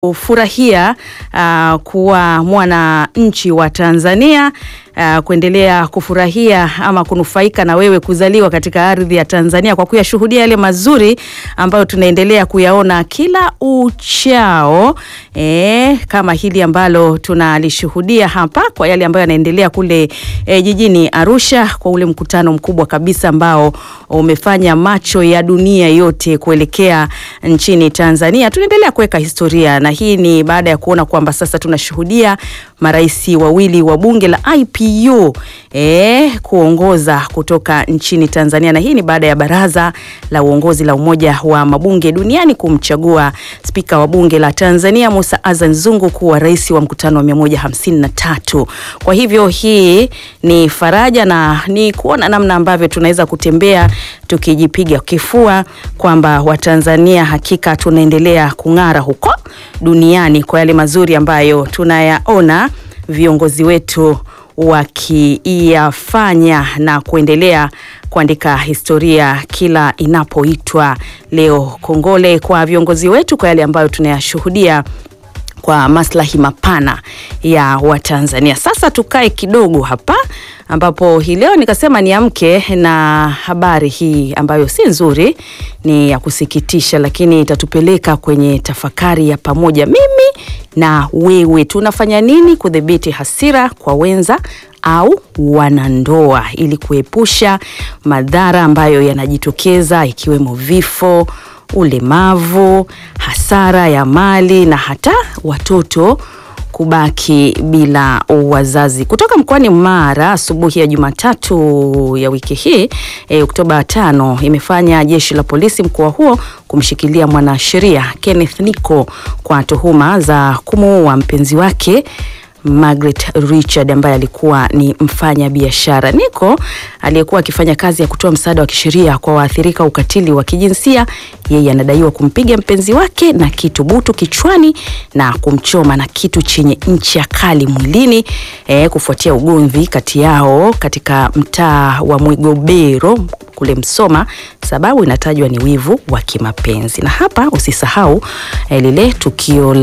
kufurahia uh, kuwa mwananchi wa Tanzania uh, kuendelea kufurahia ama kunufaika na wewe kuzaliwa katika ardhi ya Tanzania kwa kuyashuhudia yale mazuri ambayo tunaendelea kuyaona kila uchao e, kama hili ambalo tunalishuhudia hapa kwa yale ambayo yanaendelea kule e, jijini Arusha kwa ule mkutano mkubwa kabisa ambao umefanya macho ya dunia yote kuelekea nchini Tanzania. Tunaendelea kuweka historia na hii ni baada ya kuona kwamba sasa tunashuhudia marais wawili wa bunge la IPU e, kuongoza kutoka nchini Tanzania, na hii ni baada ya baraza la uongozi la Umoja wa Mabunge Duniani kumchagua spika wa bunge la Tanzania Musa Azan Zungu kuwa rais wa mkutano wa 153. Kwa hivyo hii ni faraja na ni kuona namna ambavyo tunaweza kutembea tukijipiga kifua kwamba Watanzania hakika tunaendelea kung'ara huko duniani kwa yale mazuri ambayo tunayaona viongozi wetu wakiyafanya na kuendelea kuandika historia kila inapoitwa leo. Kongole kwa viongozi wetu kwa yale ambayo tunayashuhudia kwa maslahi mapana ya Watanzania. Sasa tukae kidogo hapa ambapo hii leo nikasema niamke na habari hii ambayo si nzuri, ni ya kusikitisha, lakini itatupeleka kwenye tafakari ya pamoja. Mimi na wewe tunafanya nini kudhibiti hasira kwa wenza au wanandoa ili kuepusha madhara ambayo yanajitokeza ikiwemo vifo, ulemavu, hasara ya mali na hata watoto kubaki bila wazazi. Kutoka mkoani Mara, asubuhi ya Jumatatu ya wiki hii e, Oktoba tano, imefanya jeshi la polisi mkoa huo kumshikilia mwanasheria Kenneth Nico kwa tuhuma za kumuua mpenzi wake Margaret Richard ambaye alikuwa ni mfanya biashara. Nico aliyekuwa akifanya kazi ya kutoa msaada wa kisheria kwa waathirika ukatili wa kijinsia, yeye anadaiwa kumpiga mpenzi wake na kitu butu kichwani na kumchoma na kitu chenye ncha kali mwilini e, kufuatia ugomvi kati yao katika mtaa wa Mwigobero kule Msoma. Sababu inatajwa ni wivu wa kimapenzi. Na hapa usisahau eh, lile tukio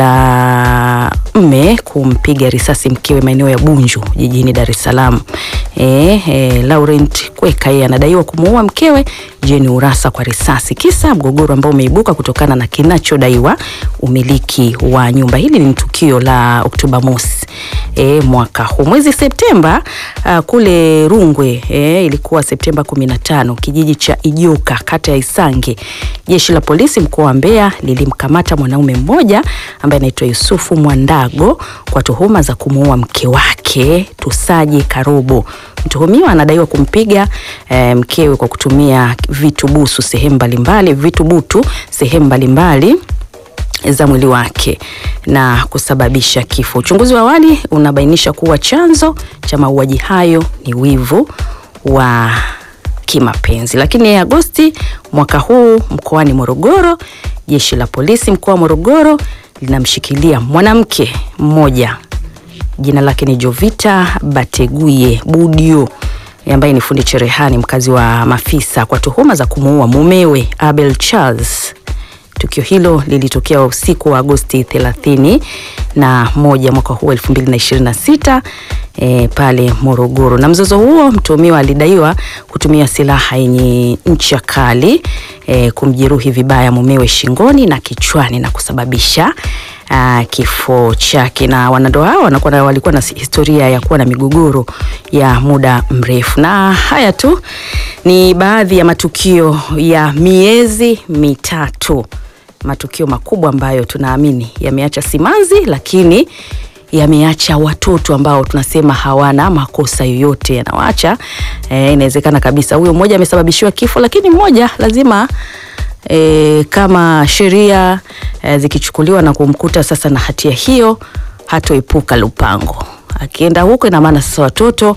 la mme kumpiga risasi mkewe maeneo ya Bunju jijini Dar es Salaam. Eh, eh, Laurent Kweka yeye anadaiwa kumuua mkewe Jeni Urasa kwa risasi, kisa mgogoro ambao umeibuka kutokana na kinachodaiwa umiliki wa nyumba. Hili ni tukio la Oktoba mosi e, mwaka huu. Mwezi Septemba uh, kule Rungwe e, ilikuwa Septemba 15 kijiji cha Ijoka kata ya Isange, jeshi la polisi mkoa wa Mbeya lilimkamata mwanaume mmoja ambaye anaitwa Yusufu Mwandago kwa tuhuma za kumuua mke wake Tusaje Karobo. Mtuhumiwa anadaiwa kumpiga e, mkewe kwa kutumia vitu busu sehemu mbalimbali, vitu butu sehemu mbalimbali za mwili wake na kusababisha kifo. Uchunguzi wa awali unabainisha kuwa chanzo cha mauaji hayo ni wivu wa kimapenzi. Lakini Agosti mwaka huu mkoani Morogoro, jeshi la polisi mkoa wa Morogoro linamshikilia mwanamke mmoja, jina lake ni Jovita Bateguye Budio ambaye ni fundi cherehani mkazi wa Mafisa kwa tuhuma za kumuua mumewe Abel Charles. Tukio hilo lilitokea usiku wa Agosti 30 na moja mwaka huu 2026 e, pale Morogoro. Na mzozo huo, mtuhumiwa alidaiwa kutumia silaha yenye ncha kali e, kumjeruhi vibaya mumewe shingoni na kichwani na kusababisha Uh, kifo chake. Na wanandoa hao wanakuwa walikuwa na historia ya kuwa na migogoro ya muda mrefu. Na haya tu ni baadhi ya matukio ya miezi mitatu, matukio makubwa ambayo tunaamini yameacha simanzi, lakini yameacha watoto ambao tunasema hawana makosa yoyote, yanawaacha eh, inawezekana kabisa huyo mmoja amesababishiwa kifo, lakini mmoja lazima E, kama sheria e, zikichukuliwa na kumkuta sasa na hatia hiyo, hatoepuka lupango. Akienda huko, ina maana sasa watoto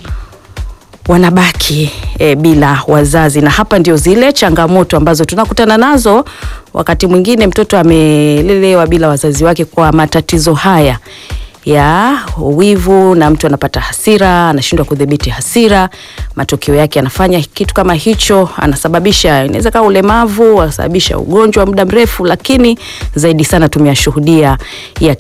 wanabaki e, bila wazazi, na hapa ndio zile changamoto ambazo tunakutana nazo. Wakati mwingine mtoto amelelewa bila wazazi wake. Kwa matatizo haya ya wivu na mtu anapata hasira, anashindwa kudhibiti hasira. Matokeo yake anafanya kitu kama hicho, anasababisha inaweza kuwa ulemavu, anasababisha ugonjwa wa muda mrefu, lakini zaidi sana tumeyashuhudia